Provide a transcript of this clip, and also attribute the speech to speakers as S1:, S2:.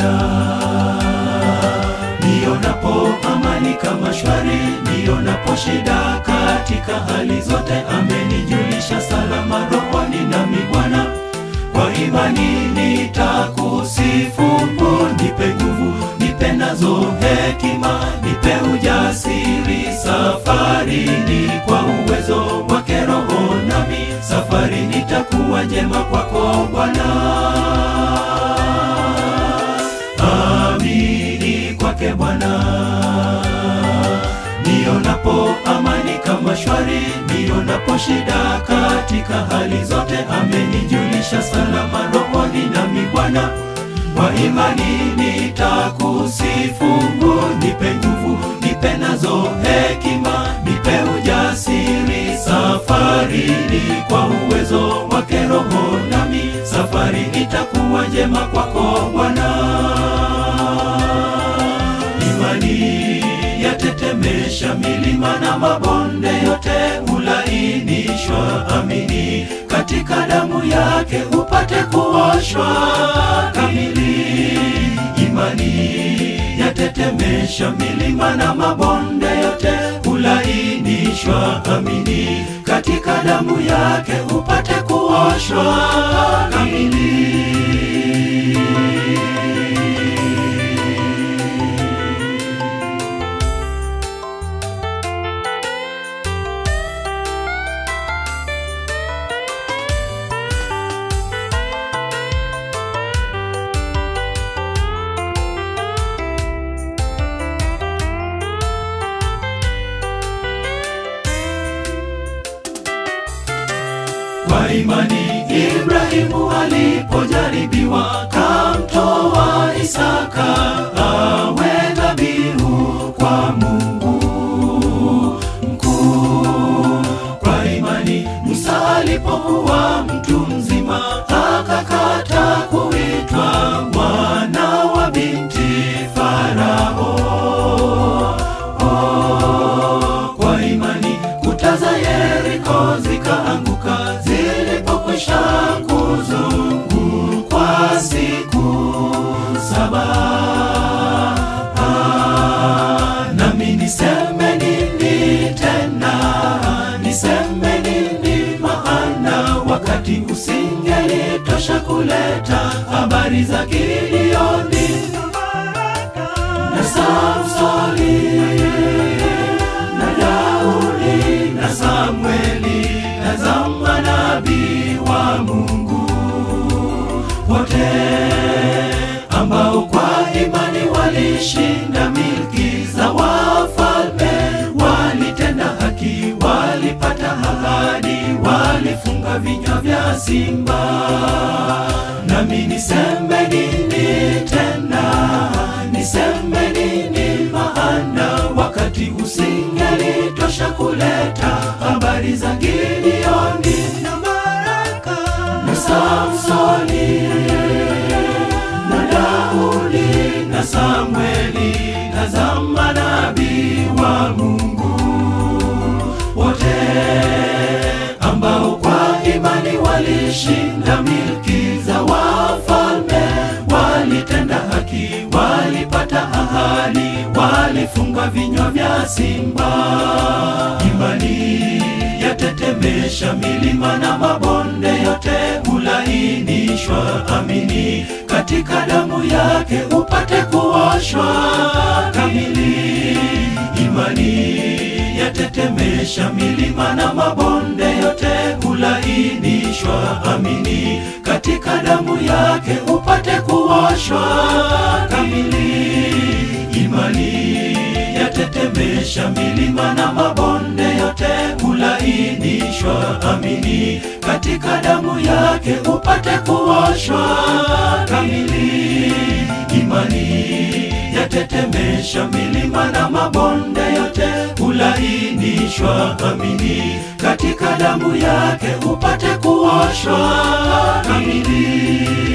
S1: Bwana. Nionapo amani kama shwari, nionapo shida katika hali zote, amenijulisha salama rohoni nami Bwana. Kwa imani nitakusifu, nipe nguvu, nipe nazo hekima, nipe ujasiri safarini, kwa uwezo wake Roho nami safari nitakuwa njema kwako Bwana. Amini kwake Bwana. Nionapo amani kama shwari, nionapo shida katika hali zote, amenijulisha salama rohoni nami Bwana. Kwa imani nitakusifu, nipe nguvu, nipe nazo hekima, nipe ujasiri safarini, kwa uwezo wake Roho nami safari itakuwa njema kwako Bwana. Imani yatetemesha milima na mabonde yote hulainishwa. Amini katika damu yake upate kuoshwa kamili. Imani yatetemesha milima na mabonde yote hulainishwa. Amini katika damu yake upate kuoshwa kamili. Kwa imani Ibrahimu alipojaribiwa kamtoa Isaka awe dhabihu kwa Mungu mkuu. Kwa imani Musa alipokuwa mtu mzima akakata kuitwa mwana wa binti Farao. Kwa imani kuta za Yeriko zikaanguka zilipokwisha kuzungukwa siku saba. Ah, Nami niseme nini tena? Niseme nini maana wakati usingelitosha kuleta habari za Gideoni na Samsoni na Daudi na Samueli na za manabii wa Mungu wote ambao kwa imani walishinda milki za wafalme, walitenda haki, walipata ahadi, walifunga vinywa vya simba. Nami niseme nini tena? Niseme nini maana wakati usingelitosha kuleta habari za Gideoni na Baraka na Samsoni na Daudi na Samueli na za manabii wa Mungu wote ambao kwa imani walishinda milki za wafalme, walitenda haki, walipata ahadi, walifunga vinywa vya simba. Imani yatetemesha milima na mabonde yote hulainishwa. Amini katika damu yake upate kuoshwa kamili. Imani yatetemesha milima na mabonde yote hulainishwa. Amini katika damu yake upate kuoshwa kamili. Imani yatetemesha milima na mabonde yote hulainishwa. Amini katika damu yake upate kuoshwa kamili. Imani yatetemesha milima na mabonde yote hulainishwa. Amini katika damu yake upate kuoshwa kamili.